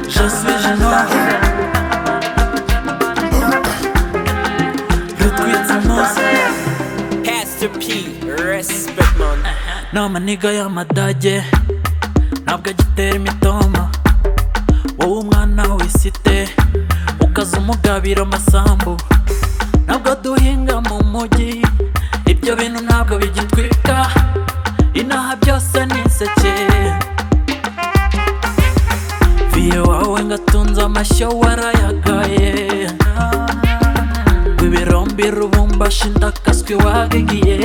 Je suis génois. Le tweet s'annonce. Pastor P, respect man. ni amaniga y'amadage ntabwo agitera imitoma wowe umwana wisite ukaza umugabira amasambu ntabwo duhinga mu mujyi ibyo bintu ntabwo bigitwika inaha byose ni inseke viye wawe ngatunze amashyo warayagaye wibirombi rubumbashi ndakaswi wagigiye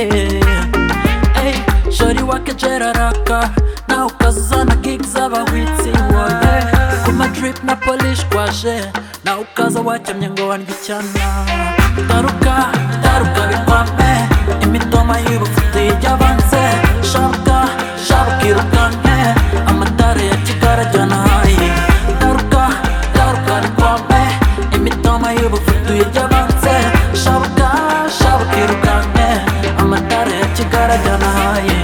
Ey, shori wake jeraraka na ukazana gig z'abahwitsi woye kuma drip na polish kwaje na ukaza wacyamye ngo wandye icyana taruka taruka bikwame imitoma y'urufite ijyabanze shabuka shabuka irukanke amatara ya kigara ajyana hayi taruka taruka bikwame imitoma y'urufite ijyabanze shabuka shabuka irukanke amatara ya kigara ajyana hayi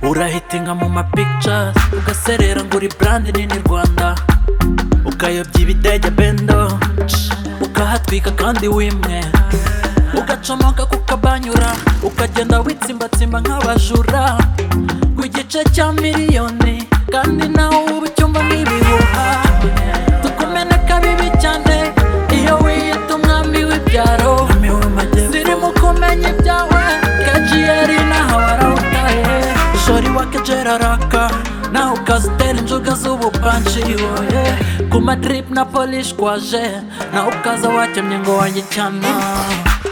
urahitinga mu mapictures ugaserera ngo uri brand nini rwanda ukayobya ibidege bendo ukahatwika kandi wimwe ugacomoka kukabanyura ukagenda witsimbatsimba nk'abajura ku gice cya miliyoni kandi nawe uba icyumba nk'ibihuha tukumeneka bibi cyane iyo wiyita umwami w'ibyaro zirimo kumenya ibyawe kenshi yari naho warawutaye shori wakejera raka naho ukazitera inzoga z'ubupanshi woye ku madrip na polish kwaje naho ukaza wakemye ngo wanjye cyana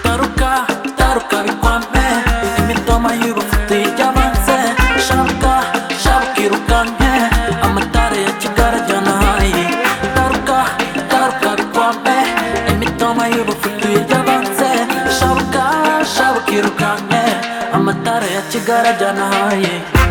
taruka taruka bikwame imitoma y'ubufuti ijyabanze shabuka shabuka irukanke amatara ya kigara ajyana hayi taruka taruka bikwame imitoma y'ubufuti ijyabanze shabuka shabuka irukanke amatara ya kigara ajyana hayi